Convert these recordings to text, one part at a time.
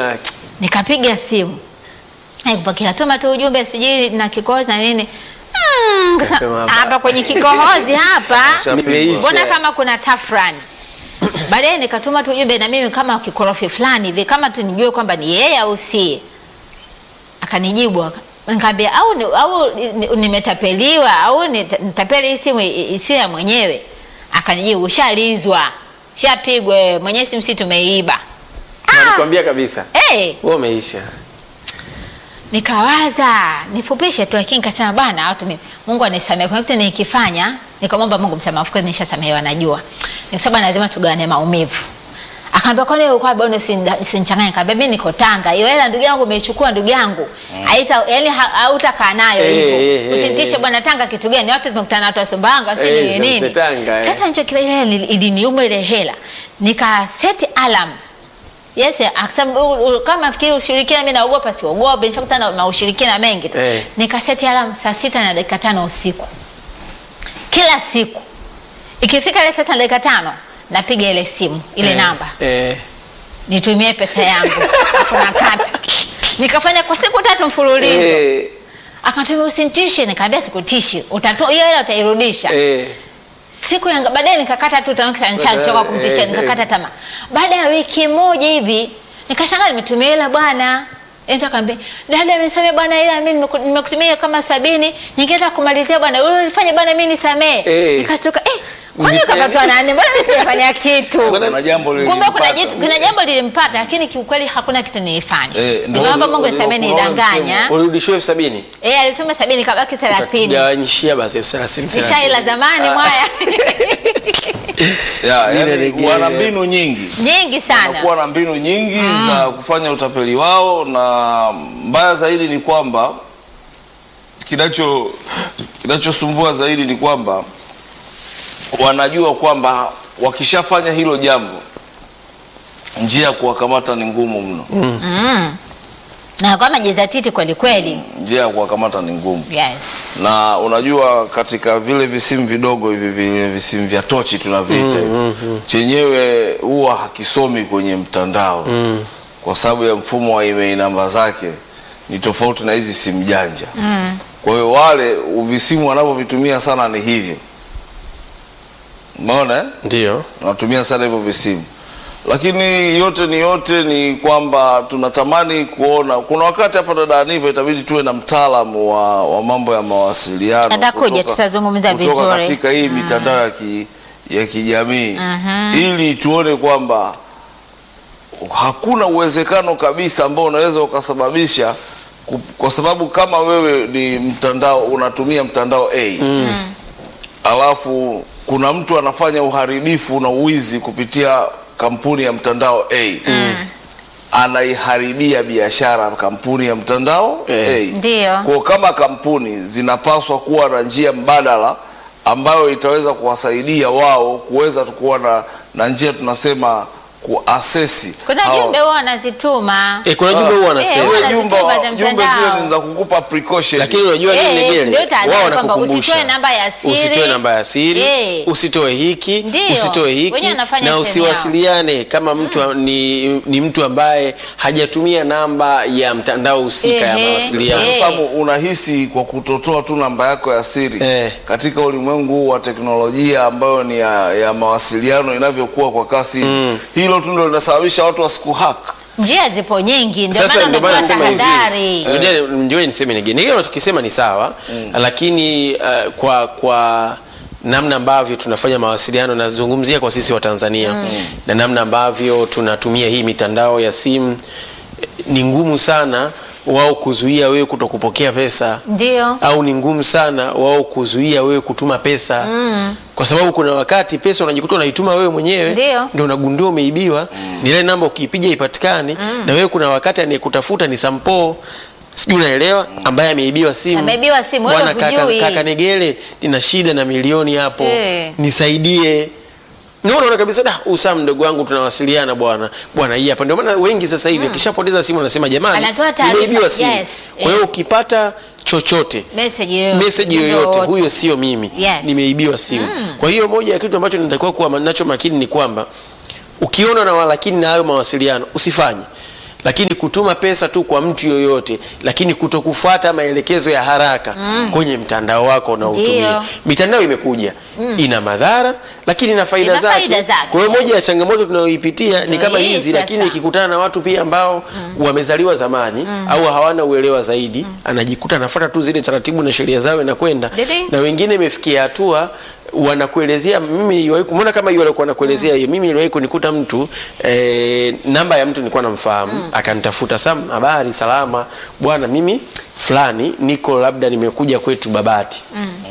yake. Nikapiga simu kupokea, tuma tu ujumbe sijui na kikohozi na nini. Mm, kasa- Kasema hapa. hapa kwenye kikohozi hapa Nimeisha. mbona kama kuna tafrani. Baadaye nikatuma tu ujumbe na mimi kama kikorofi fulani hivi kama tu nijue kwamba ni yeye au si. Akanijibu aka- nikamwambia au ni- au ni- nimetapeliwa au nita- nitapeli hii simu i- isiyo ya mwenyewe. Akanijibu ushalizwa. Shapigwa wewe, mwenyewe simu si tumeiba. Na nikwambia kabisa. Eh, Wewe umeisha. nikawaza nifupishe tu, lakini nikasema bwana, watu mimi Mungu anisamehe. Kuna kitu nikifanya, nikamwomba Mungu msamaha, of course nishasamehewa, najua. Nikasema lazima tugawane maumivu. Akaambia kwani wewe kwa bwana usinichanganye. Nikamwambia mimi niko Tanga. Hiyo hela ndugu yangu umeichukua ndugu yangu. Haita yani ha- hautakaa nayo Eh, hivyo. eh, eh, Usinitishe eh. bwana Tanga kitu gani? Watu tumekutana na watu wa Sumbawanga sio Eh, nini za nini. Tanga, eh. Sasa nicho kile ile iliniuma ile hela. Nika set alarm Yes, akasema u- u- kama nafikiri ushirikina mimi naogopa siogopi, nishakutana na ushirikina mengi tu. Eh. Nikaseti alarm saa sita na dakika tano usiku. Kila siku. Ikifika ile saa sita na dakika tano napiga ile simu, ile Eh, namba. Eh. Nitumie pesa yangu. Alafu nakata. Nikafanya kwa siku tatu mfululizo. Eh. Akaniambia usinitishe, nikamwambia sikutishi. Utatoa hiyo hela utairudisha. Eh. Siku ya baadaye nikakata tu tamaa, kisha nishachoka kumtishia, Eh, eh. nikakata tamaa. Baada ya wiki moja hivi nikashangaa nimetumia hela bwana. Ndio akamwambia, dada nisamee bwana, ila mimi nimeku- nimekutumia kama sabini, nyingine hata kumalizia bwana, wewe ulifanya bwana, mimi nisamee. Eh. Nikashtuka, eh, kwani Ulifanya- kapatwa nani? Mbona mimi sijafanya kitu? Kuna jambo Kumbe kuna lilimpata. jitu, kuna jambo lilimpata, lakini kiukweli hakuna kitu nilifanya. Eh, ndio Nikamwomba ule- Mungu ule- nisamee, ule nidanganya. Urudishiwe elfu sabini. Eh, alituma sabini kabaki 30. Utagawanyishia basi elfu thelathini. Nishaila zamani mwaya. Ya, Ile yani lege- wana mbinu nyingi Nyingi sana. wanakuwa na mbinu nyingi za kufanya utapeli wao, na mbaya zaidi ni kwamba kinacho kinachosumbua zaidi ni kwamba wanajua kwamba wakishafanya hilo jambo njia ya kuwakamata ni ngumu mno. na kwa majizatiti kweli kweli. Njia ya kuwakamata ni ngumu. Yes. na unajua katika vile visimu vidogo hivi vile visimu vya tochi tunaviita hivi, chenyewe huwa hakisomi kwenye mtandao kwa sababu ya mfumo wa email namba zake ni tofauti na hizi simu janja. Kwa hiyo wale visimu wanavyovitumia sana ni hivyo, umeona eh? Ndio. natumia sana hivyo visimu, lakini yote ni yote ni kwamba tunatamani kuona. Kuna wakati hapa dada Aniva itabidi tuwe na mtaalamu wa, wa mambo ya mawasiliano Atakuja, kutoka- tutazungumza kutoka vizuri. katika hii mitandao ya, ki, ya kijamii ili tuone kwamba hakuna uwezekano kabisa ambao unaweza ukasababisha ku- kwa sababu kama wewe ni mtandao unatumia mtandao A alafu kuna mtu anafanya uharibifu na uwizi kupitia kampuni ya mtandao A anaiharibia biashara kampuni ya mtandao Eh. A. Ndio. Kwa kama kampuni zinapaswa kuwa na njia mbadala ambayo itaweza kuwasaidia wao kuweza kuwa na, na njia tunasema kuasesi Kuna hao- jumbe huwa wanazituma. Eh, kuna jumbe huwa wanasema. Eh, Zile Wana jumbe zituma za jumbe zile mtandao. ni za kukupa precaution Lakini unajua Eh, nini Negele? ndio tahadhari Wao kwamba wanakukumbusha. usitoe namba ya siri. Usitoe namba ya siri, Eh. usitoe hiki, Ndio. usitoe hiki Wenyewe wanafanya na sehemu yao. usiwasiliane kama mtu ni, ni mtu ambaye hajatumia namba ya mtandao husika ya Ehe. mawasiliano. Eh. Sasa unahisi kwa kutotoa tu namba yako ya siri Eh. katika ulimwengu huu wa teknolojia ambayo ni ya, ya mawasiliano inavyokuwa kwa kasi hilo tu ndio linasababisha watu wasikuhack. Njia zipo nyingi, ndio Sasa maana ndio maana umetoa nasema hivi. tahadhari. Ngoja ndio niseme ningine. Ningine unachokisema ni sawa, lakini uh, kwa kwa namna ambavyo tunafanya mawasiliano nazungumzia kwa sisi wa Tanzania na namna ambavyo tunatumia hii mitandao ya simu eh, ni ngumu sana wao kuzuia wewe kutokupokea pesa Ndio. au ni ngumu sana wao kuzuia wewe kutuma pesa kwa sababu kuna wakati pesa unajikuta unaituma wewe mwenyewe Ndio. ndio unagundua umeibiwa ni ile namba ukiipiga ipatikani na wewe kuna wakati anayekutafuta ni sampo sijui unaelewa ambaye ameibiwa simu Ameibiwa simu, wewe bwana kaka, hujui. kaka Negele nina shida na milioni hapo Eh. nisaidie Ndio unaona kabisa da usa mdogo wangu tunawasiliana bwana bwana hii hapa ndio maana wengi sasa hivi akishapoteza simu anasema jamani Anatoa taarifa, nimeibiwa simu yes, kwa hiyo eh. ukipata chochote Message yoyote. meseji ujumbe yoyote wowote. huyo sio mimi Yes. nimeibiwa simu kwa hiyo moja ya kitu ambacho natakiwa kuwa nacho makini ni kwamba ukiona na walakini na hayo mawasiliano usifanye lakini kutuma pesa tu kwa mtu yoyote lakini kutokufuata maelekezo ya haraka kwenye mtandao wako unaotumia Ndio. mitandao imekuja ina madhara lakini ina faida Ina zake faida zake, kwa hiyo yes. moja ya changamoto tunayoipitia ni Ndio kama hii hizi sasa. lakini ikikutana na watu pia ambao wamezaliwa zamani au hawana uelewa zaidi anajikuta anafuata tu zile taratibu na sheria zao inakwenda Didi. na wengine imefikia hatua wanakuelezea mimi niliwahi kumwona kama hiyo alikuwa anakuelezea hiyo mimi niliwahi kunikuta mtu eh, namba ya mtu nilikuwa namfahamu akanitafuta sam habari salama bwana mimi fulani niko labda nimekuja kwetu babati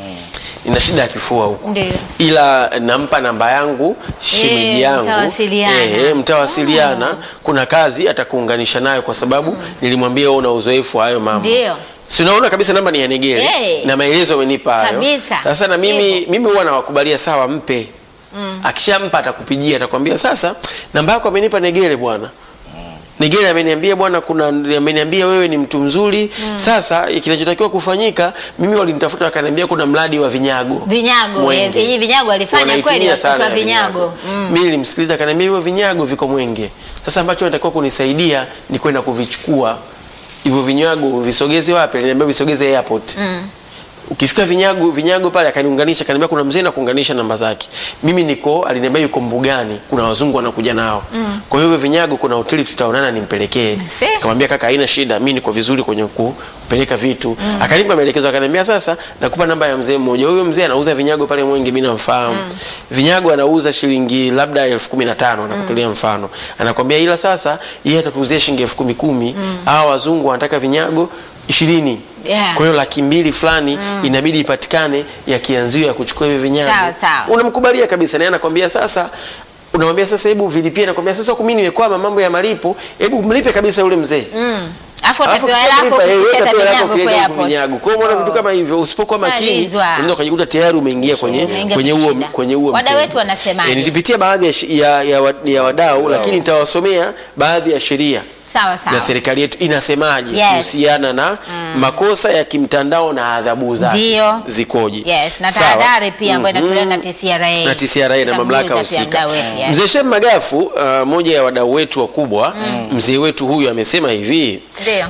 nina shida ya kifua huko Ndio. ila nampa namba yangu shemeji Eh, yangu mtawasiliana. Eh, mtawasiliana kuna kazi atakuunganisha nayo kwa sababu nilimwambia wewe una uzoefu wa hayo mambo Ndio. si unaona kabisa namba ni ya Negere Eh. na maelezo amenipa hayo Kabisa. sasa na mimi Hivyo. mimi huwa nawakubalia sawa mpe akishampa atakupigia atakwambia sasa namba yako amenipa Negere bwana Negere ameniambia bwana, kuna ameniambia wewe ni mtu mzuri. Sasa kinachotakiwa kufanyika, mimi walinitafuta wakaniambia kuna mradi wa vinyago Vinyago, Mwenge. eh, vinyi- vinyago alifanya Wanaitumia kweli sana wakati wa ya vinyago. Mm. Mimi nilimsikiliza akaniambia hivyo vinyago viko Mwenge. Sasa ambacho natakiwa kunisaidia ni kwenda kuvichukua hivyo vinyago visogeze wapi? Aliniambia visogeze airport. Ukifika vinyago vinyago pale akaniunganisha akaniambia kuna mzee na kuunganisha namba zake. Mimi niko aliniambia yuko mbugani, kuna wazungu wanakuja nao. Kwa hiyo hivyo vinyago kuna hoteli tutaonana nimpelekee. See? Akamwambia kaka, haina shida, mimi niko vizuri kwenye kupeleka vitu. Akanipa maelekezo akaniambia sasa nakupa namba ya mzee mmoja. Huyo mzee anauza vinyago pale Mwenge, mimi namfahamu. Vinyago anauza shilingi labda elfu kumi na tano nakutolea mfano. Anakwambia ila sasa yeye atatuuzia shilingi elfu kumi kumi. Hawa wazungu wanataka vinyago ishirini. Yeah. Kwa hiyo laki mbili fulani inabidi ipatikane ya kianzio ya kuchukua hivi vinyago. Sawa, sawa. Unamkubalia kabisa naye anakwambia sasa unamwambia sasa hebu vilipie nakwambia sasa huku mimi nimekwama mambo ya malipo hebu mlipe kabisa yule mzee Mm. Alafu Alafu utapewa kisha lako kulipa, eh, wewe kufikisha utapewa lako vinyago ukienda kwa huku airport. vinyago. Kwa hiyo unaona vitu kama hivyo usipokuwa makini Shalizwa. unaweza ukajikuta tayari umeingia kwenye Umeingia kwenye kwenye huo shida. kwenye huo Wadau mtego. wetu wanasemaje? Eh, nitapitia baadhi ya, shi- ya, ya, wa- ya wadau lakini nitawasomea baadhi ya sheria Sawa sawa. na serikali yetu inasemaje Yes. kuhusiana na makosa ya kimtandao na adhabu zake Ndio. zikoje. Yes, na Sawa? tahadhari pia ambayo Mhm inatolewa na TCRA. na TCRA na mamlaka Tutamjuza pia husika. mdau wetu, yes. Mzee Shem Magafu, uh, moja ya wadau wetu wakubwa, mzee wetu huyu amesema hivi Ndio.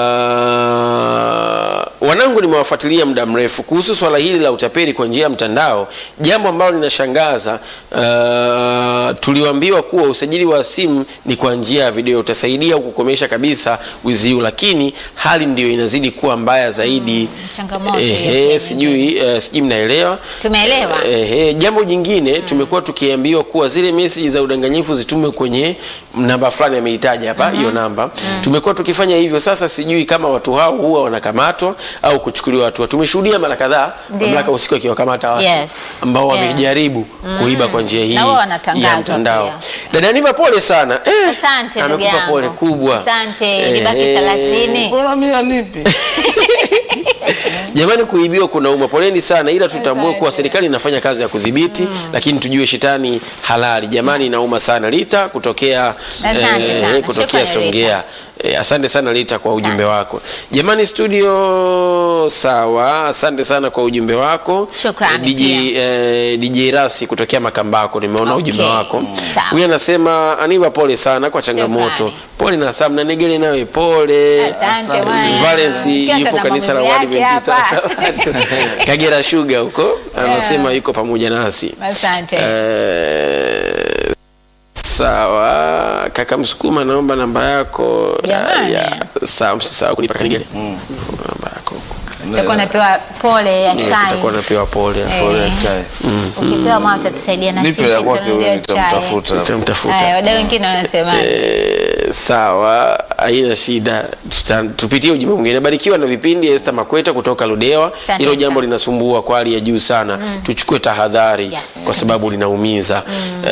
uh, wanangu nimewafuatilia muda mrefu kuhusu swala hili la utapeli kwa njia ya mtandao, jambo ambalo linashangaza. Uh, tuliambiwa kuwa usajili wa simu ni kwa njia ya video utasaidia kukomesha kabisa wizi huu, lakini hali ndiyo inazidi kuwa mbaya zaidi. changamoto hiyo Ehe, pia sijui uh, sijui mnaelewa. Tumeelewa. Ehe, jambo jingine tumekuwa tukiambiwa kuwa zile meseji za udanganyifu zitume kwenye namba fulani ameitaja hapa hiyo namba. Tumekuwa tukifanya hivyo, sasa sijui kama watu hao huwa wanakamatwa au kuchukuliwa hatua. Tumeshuhudia mara kadhaa Ndio. mamlaka usiku akiwakamata watu Yes. ambao Yeah. wamejaribu kuiba kwa njia hii Na wao wanatangazwa ya mtandao. pia. Dada Niva, pole sana. Eh, Asante ndugu amekupa yangu. pole kubwa. Asante. Nibaki Ehe. 30. Mbona mimi anipi? Jamani, kuibiwa kunauma, poleni sana, ila tutambue Asante. kuwa serikali inafanya kazi ya kudhibiti, lakini tujue shetani halali. Jamani, inauma sana. Lita kutokea Asante sana. kutokea Shukrani, Songea. Eh, asante sana Lita kwa ujumbe Asante. wako. Jamani studio, sawa, asante sana kwa ujumbe wako. Shukrani Eh, DJ, eh, DJ Rasi kutokea Makambako, nimeona Okay. ujumbe wako. Sawa. Huyu anasema Aniva, pole sana kwa changamoto. Shukrani. Pole na Sam na Negele nawe pole. Asante bwana. Valence Ukiwa yupo tazama kanisa la mambo yake Waadventista hapa. Sabato. Kagera Sugar huko anasema yuko pamoja nasi. Asante. Eh, sawa kaka Msukuma, naomba namba yako. Jamani. Ya, sawa, msisahau kunipa kanigele namba yako huko. Utakuwa unapewa pole ya Eh, chai. Tutakuwa napewa pole. Eh. Pole ya chai. Ukipewa mama utatusaidia na Nipe sisi. ya kwake tutanunulia wewe chai. nitamtafuta. Tutamtafuta. Haya, wadau wengine wanasema Eh, sawa, haina shida. Tuta- Tupitie ujumbe mwingine. Barikiwa na vipindi Esther Makweta kutoka Ludewa. Asante Hilo jambo sana. linasumbua kwa hali ya juu sana. Tuchukue tahadhari Yes. kwa sababu linaumiza.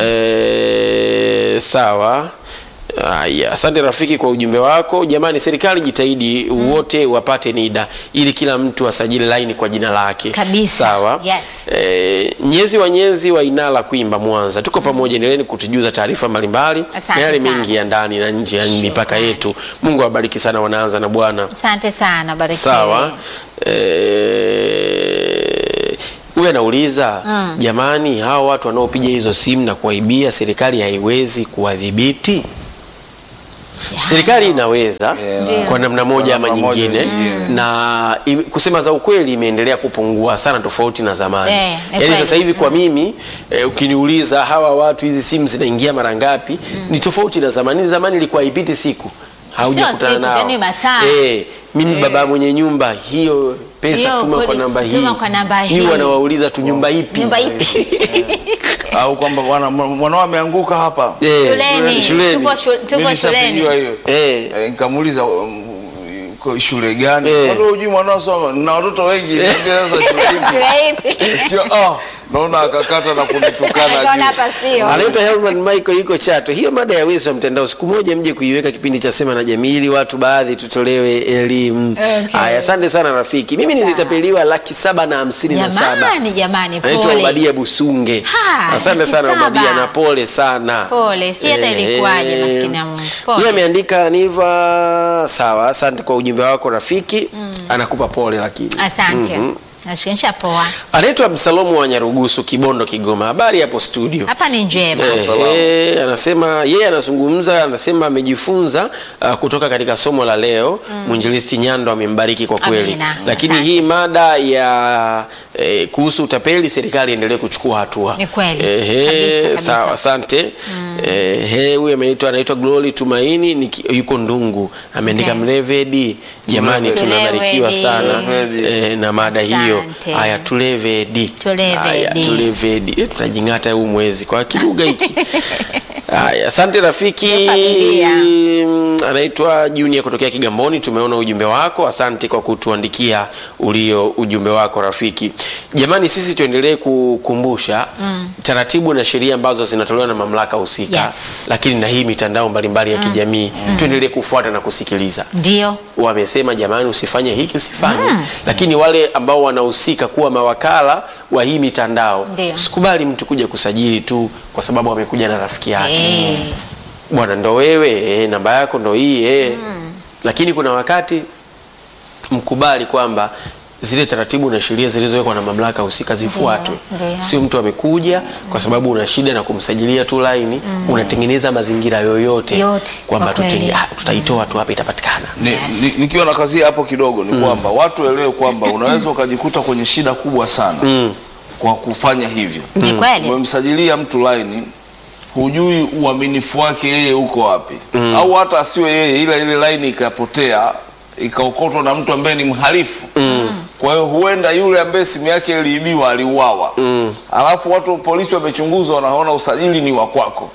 Eh, sawa. Aya, asante rafiki kwa ujumbe wako. Jamani, serikali jitahidi wote wapate NIDA ili kila mtu asajili laini kwa jina lake. Kabisa. Sawa. Yes. Eh, nyezi wa nyezi wa Inala Kwimba Mwanza, tuko pamoja, endeleeni kutujuza taarifa mbalimbali Asante na yale sana. mengi ya ndani na nje ya mipaka yetu. Mungu awabariki sana, wanaanza na Bwana. asante sana, barikiwe. Sawa. Eh, huyu anauliza jamani, hawa watu wanaopiga hizo simu na kuwaibia, serikali haiwezi kuwadhibiti? serikali inaweza Yeah. kwa namna moja ama Kwa namna moja nyingine nyingine. na i- kusema za ukweli imeendelea kupungua sana tofauti na zamani Eh, ni yaani kweli. sasa hivi kwa mimi eh, ukiniuliza hawa watu hizi simu zinaingia mara ngapi ni tofauti na zamani zamani ilikuwa haipiti siku haujakutana siku, nao yaani masaa. eh, mimi baba mwenye nyumba hiyo pesa Hiyo tuma kwa kodi- namba hii tuma kwa namba Mimi hii. wanawauliza tu nyumba ipi Nyumba ipi? au kwamba bwana mwanao ameanguka hapa Eh, Shuleni. shuleni. Tupo shu- tupo Mimi nishapigiwa shuleni. hiyo Eh. Eh, nikamuuliza um, uko shule gani Eh. Kwani hujui mwanao soma na watoto wengi niambia sasa shule ipi Shule ipi? sio ah naona akakata na kunitukana Akaona juu. hapa sio. anaitwa Helman Michael yuko Chato. Hiyo mada ya wezi wa mtandao siku moja mje kuiweka kipindi cha Sema na Jamii ili watu baadhi tutolewe elimu. Okay. Haya, asante sana rafiki. Mimi nilitapeliwa laki saba na hamsini na saba. Jamani, jamani, Naitwa pole. Obadia Busunge. Ha, Asante laki sana saba. Obadia na pole sana. Pole, si hata Eh, ilikuwaje, maskini ya Mungu. Pole. Huyu ameandika Niva, sawa, asante kwa ujumbe wako rafiki. Anakupa pole lakini. Asante. Nashikinisha poa. Anaitwa Absalomu wa Nyarugusu, Kibondo, Kigoma. Habari hapo studio. Hapa ni njema. Eh, Salamu. eh, anasema yeye anazungumza, anasema amejifunza uh, kutoka katika somo la leo. Mwinjilisti Nyando amembariki kwa kweli, Amina. lakini Asante. hii mada ya eh, kuhusu utapeli, serikali iendelee kuchukua hatua. Ni kweli. Ehe, Kabisa, kabisa. sawa, asante. Ehe, huyu ameitwa anaitwa Glory Tumaini niki- yuko Ndungu, ameandika Okay. Mlevedi. Jamani, Mlevedi. tunabarikiwa sana Mlevedi. eh, na mada hiyo. Asante. Haya, tulevedi. Tulevedi. Haya, tulevedi. Eh, tutajing'ata huu mwezi kwa kilugha hiki. Haya, asante rafiki. Ya familia. Mm, Anaitwa Junior kutokea Kigamboni. Tumeona ujumbe wako, asante kwa kutuandikia ulio ujumbe wako rafiki. Jamani, sisi tuendelee kukumbusha taratibu na sheria ambazo zinatolewa na mamlaka husika, Yes. lakini na hii mitandao mbalimbali ya kijamii tuendelee kufuata na kusikiliza Ndio. wamesema jamani, usifanye hiki usifanye. Lakini wale ambao wanahusika kuwa mawakala wa hii mitandao, Ndio. usikubali mtu kuja kusajili tu kwa sababu amekuja na rafiki yake Eh. bwana, ndo wewe eh, namba yako ndo hii eh. Lakini kuna wakati mkubali kwamba zile taratibu na sheria zilizowekwa na mamlaka husika zifuatwe. Ndio. Sio mtu amekuja kwa sababu una shida na kumsajilia tu laini, unatengeneza mazingira yoyote Yote, kwamba kwa kweli. tutenge- ah, tutaitoa tu hapa itapatikana. Ni, ni, nikiwa na kazi hapo kidogo ni kwamba watu waelewe kwamba unaweza ukajikuta kwenye shida kubwa sana kwa kufanya hivyo. Ni kweli. Umemsajilia mtu laini, hujui uaminifu wake yeye uko wapi, au hata asiwe yeye, ila ile laini ikapotea ikaokotwa na mtu ambaye ni mhalifu. Kwa hiyo huenda yule ambaye simu yake iliibiwa aliuawa, alafu watu polisi wamechunguza, wanaona usajili ni wa kwako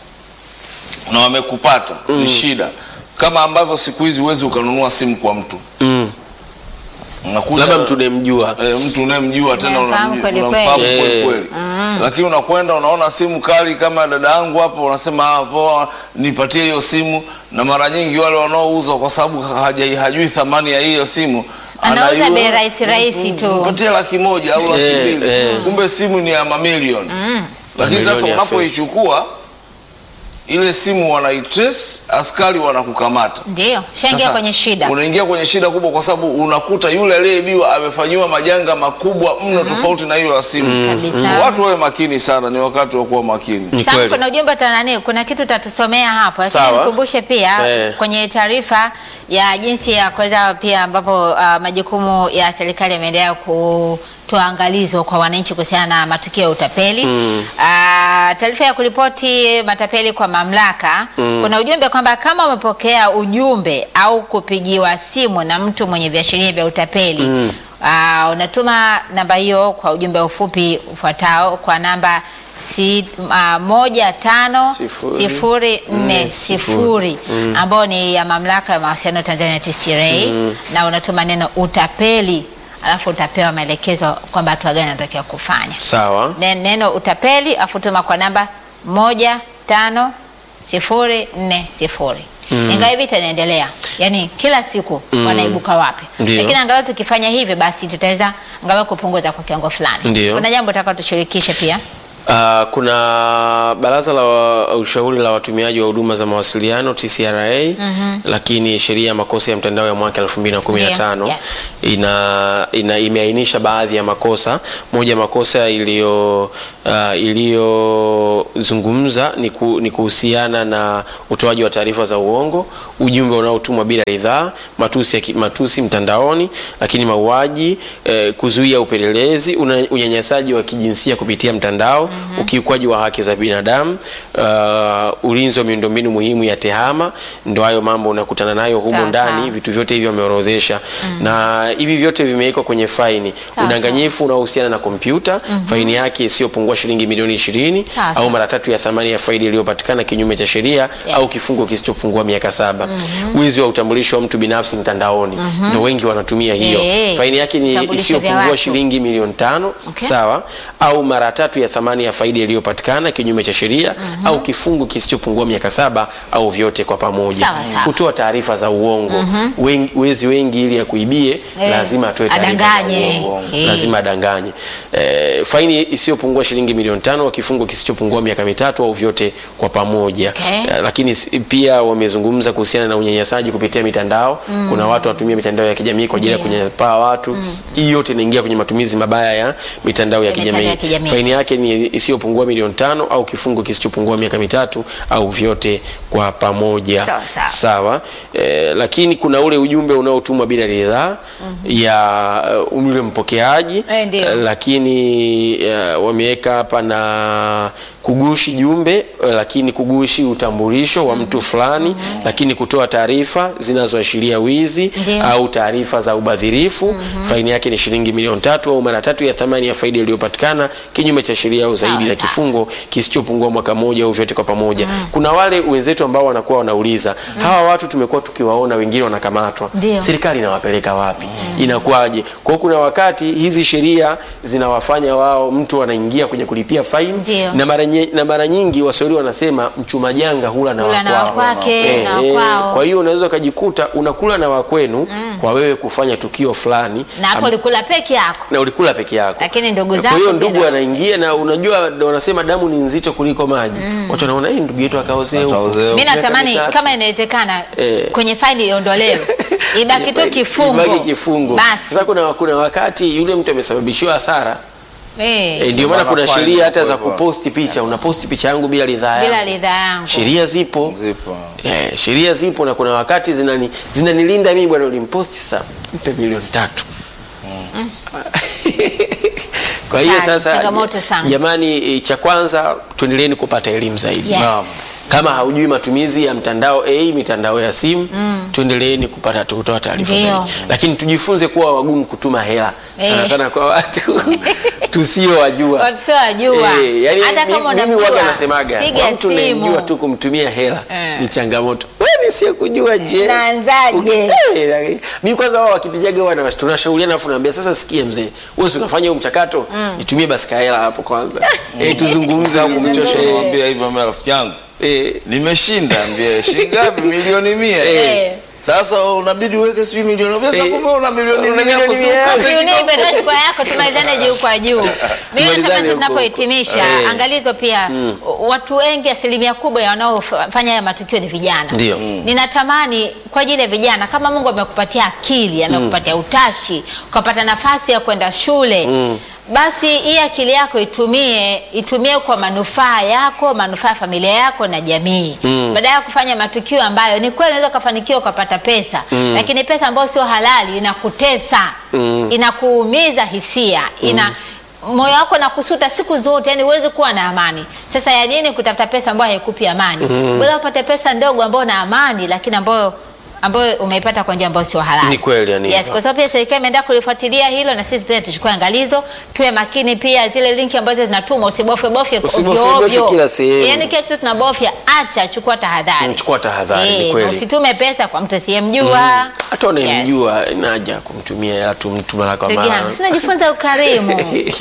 na wamekupata, ni shida. Kama ambavyo siku hizi huwezi ukanunua simu kwa mtu Mm. unakuja labda mtu unayemjua e, mtu unayemjua tena Unamfahamu unamjua- kweli unamfahamu kweli. kweli Eh. kweli, lakini unakwenda unaona simu kali kama dada yangu hapo, unasema ah, poa, nipatie hiyo simu. Na mara nyingi wale wanaouza kwa sababu haja- hajui thamani ya hiyo simu Anauza anaiua- bei rahisi rahisi tu. Nipatie laki moja au laki Eh, mbili, eh. kumbe simu ni ya mamilioni. Lakini Mamilioni sasa ya unapoichukua ile simu wanaitrace, askari wanakukamata. Ndio. Shaingia Sasa, kwenye shida. Unaingia kwenye shida kubwa kwa sababu unakuta yule aliyeibiwa amefanyiwa majanga makubwa mno tofauti na hiyo ya simu. Kabisa. Watu wawe makini sana, ni wakati wa kuwa makini. Ni Sam, kweli. kuna ujumbe tanani, kuna kitu utatusomea hapo, lakini Sawa. nikumbushe pia Eh. kwenye taarifa ya jinsi ya kuweza pia ambapo uh, majukumu ya serikali yameendelea kutoa angalizo kwa wananchi kuhusiana na matukio ya utapeli mm. taarifa ya kuripoti matapeli kwa mamlaka kuna ujumbe kwamba kama umepokea ujumbe au kupigiwa simu na mtu mwenye viashiria vya utapeli Ah, unatuma namba hiyo kwa ujumbe ufupi ufuatao kwa namba si, uh, moja tano Sifuri, sifuri nne nne, sifuri ambao ni ya mamlaka ya mawasiliano Tanzania TCRA na unatuma neno utapeli alafu utapewa maelekezo kwamba hatua gani unatakiwa kufanya. Sawa. Ne- Neno utapeli afu tuma kwa namba moja tano sifuri nne sifuri. Ingawa hivi itaendelea, yaani kila siku wanaibuka wapi, Ndio. lakini angalau tukifanya hivi basi tutaweza angalau kupunguza kwa kiwango fulani. Ndio. Kuna jambo taka tushirikishe pia Uh, kuna baraza la wa- ushauri la watumiaji wa huduma za mawasiliano TCRA, lakini sheria ya makosa ya mtandao ya mwaka 2015 Ndio, yes. ina, ina imeainisha baadhi ya makosa. Moja ya makosa iliyo uh, iliyozungumza ni, ku, ni kuhusiana na utoaji wa taarifa za uongo, ujumbe unaotumwa bila ridhaa, matusi, ya ki- matusi mtandaoni, lakini mauaji, eh, kuzuia upelelezi, una- unyanyasaji wa kijinsia kupitia mtandao, ukiukwaji wa haki za binadamu, uh, ulinzi wa miundombinu muhimu ya tehama. Ndo hayo mambo unakutana nayo humo Sawa, ndani sawa. vitu vyote hivyo wameorodhesha na hivi vyote vimewekwa kwenye faini. Sawa, Udanganyifu unaohusiana na kompyuta faini yake isiyopungua shilingi milioni ishirini Sawa, au sawa. mara tatu ya thamani ya faili iliyopatikana kinyume cha sheria au kifungo kisichopungua miaka saba. Wizi wa utambulisho wa mtu binafsi mtandaoni ndo wengi wanatumia hiyo. Eh, Faini yake ni vitambulisho vya isiyopungua watu. shilingi milioni tano Okay. sawa, au mara tatu ya thamani ya faili iliyopatikana kinyume cha sheria au kifungo kisichopungua miaka saba au vyote kwa pamoja. Sawa, sawa. Kutoa taarifa za uongo. Wengi, wezi wengi ili akuibie Eh, lazima atoe taarifa za adanganye. uongo. Eh. Lazima adanganye. Eh, faini isiyopungua shilingi milioni tano au kifungo kisichopungua miaka mitatu au vyote kwa pamoja. Okay. Eh, lakini si- pia wamezungumza kuhusiana na unyanyasaji kupitia mitandao. Kuna watu wanatumia mitandao ya kijamii kwa ajili ya Ndio. kunyanyapaa watu. Hii yote inaingia kwenye matumizi mabaya ya mitandao ya Ya mitandao kijamii. ya kijamii. Faini yake ni isiyopungua milioni tano au kifungo kisichopungua miaka mitatu au vyote kwa pamoja. Sawa, sawa. Sawa. Eh, lakini kuna ule ujumbe unaotumwa bila ridhaa ya uh, yule mpokeaji Eh, ndio. Eh, lakini uh, wameweka hapa na kugushi jumbe eh, lakini kugushi utambulisho wa mtu fulani lakini kutoa taarifa zinazoashiria wizi Ndio. au taarifa za ubadhirifu faini yake ni shilingi milioni tatu au mara tatu ya thamani ya faidi iliyopatikana kinyume cha sheria au zaidi Sawa, na sawa. kifungo kisichopungua mwaka mmoja au vyote kwa pamoja. Kuna wale wenzetu ambao wanakuwa wanauliza hawa watu tumekuwa tukiwaona wengine wanakamatwa, Ndio. serikali inawapeleka wapi? Inakuwaje? Kwa hiyo kuna wakati hizi sheria zinawafanya wao, mtu anaingia kwenye kulipia faini Ndio. na mara nye- na mara nyingi Waswahili wanasema mchuma janga hula na Hula na wakwao. wakwake, Eh, na eh, wakwao. Kwa hiyo unaweza ukajikuta unakula na wakwenu kwa wewe kufanya tukio fulani na hapo am- ulikula peke yako na ulikula peke yako. Lakini ndugu Kwa zako hiyo pia ndugu na- anaingia na unajua ndo wanasema damu ni nzito kuliko maji. Watu wanaona hii ndugu yetu akaozea huko. Akaozea huko. mi Miaka natamani mitatu. kama inawezekana Eh. kwenye faini iondolewe ibaki tu kifungo Ibaki kifungo. basi Sasa kuna, kuna wakati yule mtu amesababishiwa hasara Eh, e, ndio maana maana kuna fine sheria hata za inakuwepo. kuposti picha, unaposti picha yangu bila ridhaa bila yangu. ridhaa yangu Sheria zipo Zipo. Eh, sheria zipo na kuna wakati zinani zinanilinda mimi bwana, ulimposti sasa mpe milioni tatu. Kwa hiyo Hatari, sasa changamoto sana. jamani, eh, cha kwanza tuendeleeni kupata elimu zaidi. Yes. Naam. Kama haujui matumizi ya mtandao A, mitandao ya simu, tuendeleeni kupata kutoa taarifa Ndio. zaidi, lakini tujifunze kuwa wagumu kutuma hela sana Eh. sana kwa watu tusiowajua. wasiowajua Eh, yani hata mi- kama mimi unamjua, waga nasemaga piga kwa mtu unayemjua simu tu kumtumia hela Eh. ni changamoto. Wewe nisiyekujua je? Naanzaje? Uki- Eh, lakini- mimi kwanza wao wakinijaga wana tunashauriana afu naambia sasa sikia mzee. Wewe si unafanya huu mchakato? Nitumie basi kahela hapo kwanza. Eh, tuzungumze Sasa kumchosha Eh, kumwambia hivyo mimi rafiki yangu eh, nimeshinda ambie shilingi ngapi milioni mia Eh. sasa unabidi uweke sijui milioni pesa Eh. kumbe una milioni Una nne hapo, milioni si mia. ukate Usiunie kidogo. petroli kwa yako tumalizane juu kwa juu. Mimi Tumalizane nasema huko. tunapohitimisha Eh. angalizo pia watu wengi asilimia kubwa ya wanaofanya haya matukio ni vijana. Ndio. Ninatamani kwa ajili ya vijana kama Mungu amekupatia akili, amekupatia utashi, ukapata nafasi ya kwenda shule. Basi hii akili yako itumie itumie kwa manufaa yako, manufaa ya familia yako na jamii. Badala ya kufanya matukio ambayo ni kweli unaweza ukafanikiwa ukapata pesa, lakini pesa ambayo sio halali inakutesa, inakuumiza hisia, ina moyo wako nakusuta siku zote, yani huwezi kuwa na amani. Sasa ya nini kutafuta pesa ambayo haikupi amani? Bora upate pesa ndogo ambayo na amani, lakini ambayo ambayo umeipata kwa njia ambayo sio halali. Ni kweli, yani Yes, hivyo. kwa sababu pia serikali imeenda kulifuatilia hilo, na sisi pia tuchukue angalizo, tuwe makini pia zile linki ambazo zinatumwa, usibofye bofye Usibofye ovyo bofye ovyo. kila sehemu. Yani kila kitu tunabofya, acha, chukua tahadhari. Mm, chukua tahadhari, ni Eh, na kweli. usitume pesa kwa mtu asiyemjua. hata unayemjua inaja kumtumia hela tu mtu mara kwa Ndugu mara. yangu, sina jifunza ukarimu.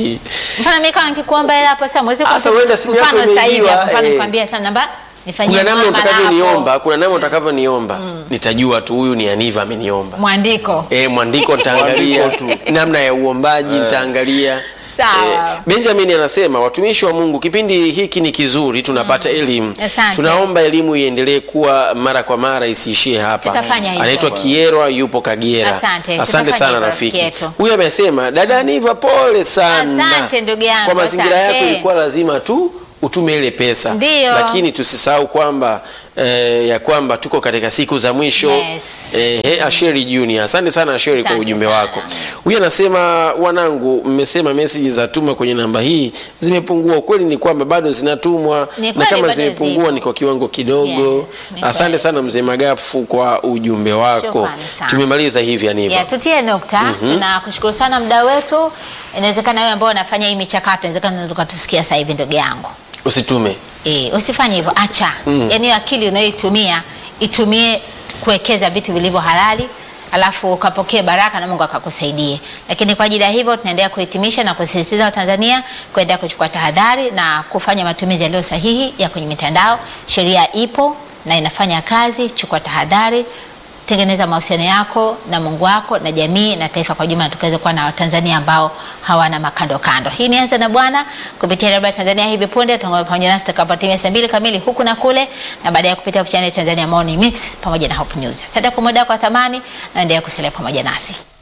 Mfano mimi kama nikikuomba hela hapo sasa mwezi Sasa huenda simu yako mfano sasa hivi imeibiwa, hapo, mfano eh. nikwambia sana namba nifanyie kuna namna muamala utakavyoniomba, hapo. kuna namna utakavyoniomba, nitajua tu huyu ni Aniva ameniomba. mwandiko. Eh, mwandiko nitaangalia Mwandiko namna ya uombaji nitaangalia Sawa. Benjamin anasema watumishi wa Mungu, kipindi hiki ni kizuri, tunapata elimu. Asante. Tunaomba elimu iendelee kuwa mara kwa mara, isiishie hapa. Tutafanya hivyo. Anaitwa Kierwa, yupo Kagera. Asante. Asante Tutafanya sana hivyo, rafiki. Kieto. Huyu amesema dada Niva, pole sana Asante, ndugu yangu, kwa mazingira asante. yako, ilikuwa lazima tu utume ile pesa Ndiyo. lakini tusisahau kwamba eh, ya kwamba tuko katika siku za mwisho Yes. eh, he, Asheri Junior, asante sana Asheri kwa Asante ujumbe sana. wako. Huyu anasema wanangu, mmesema meseji za tuma kwenye namba hii zimepungua. Ukweli ni kwamba bado zinatumwa, Ni na kweli kama bado zimepungua zipo. ni kwa kiwango kidogo. Yes, ni asante kweli. sana mzee Magafu kwa ujumbe wako. Shukrani sana. Tumemaliza hivi Aniva. Ya, tutie nukta. Tunakushukuru sana mda wetu. Inawezekana wewe ambao unafanya hii michakato, inawezekana unaweza ukatusikia sasa hivi ndugu yangu. Usitume E, usifanye hivyo, acha. Yaani hiyo akili unayoitumia itumie kuwekeza vitu vilivyo halali, alafu ukapokee baraka na Mungu akakusaidie. Lakini kwa ajili ya hivyo tunaendelea kuhitimisha na kusisitiza Watanzania kuendelea kuchukua tahadhari na kufanya matumizi yaliyo sahihi ya kwenye mitandao. Sheria ipo na inafanya kazi, chukua tahadhari tengeneza mahusiano yako na Mungu wako na jamii na taifa kwa jumla, tukaweza kuwa na Watanzania ambao hawana makando kando. Hii ni Anza na Bwana kupitia Radio Tanzania. Hivi punde tutakuwa pamoja nasi tutakapotimia saa mbili kamili huku na kule, na baadaye kupitia channel Tanzania Morning Mix pamoja na Hope News. Asante kwa muda wako wa thamani, naendelea kusalia pamoja nasi.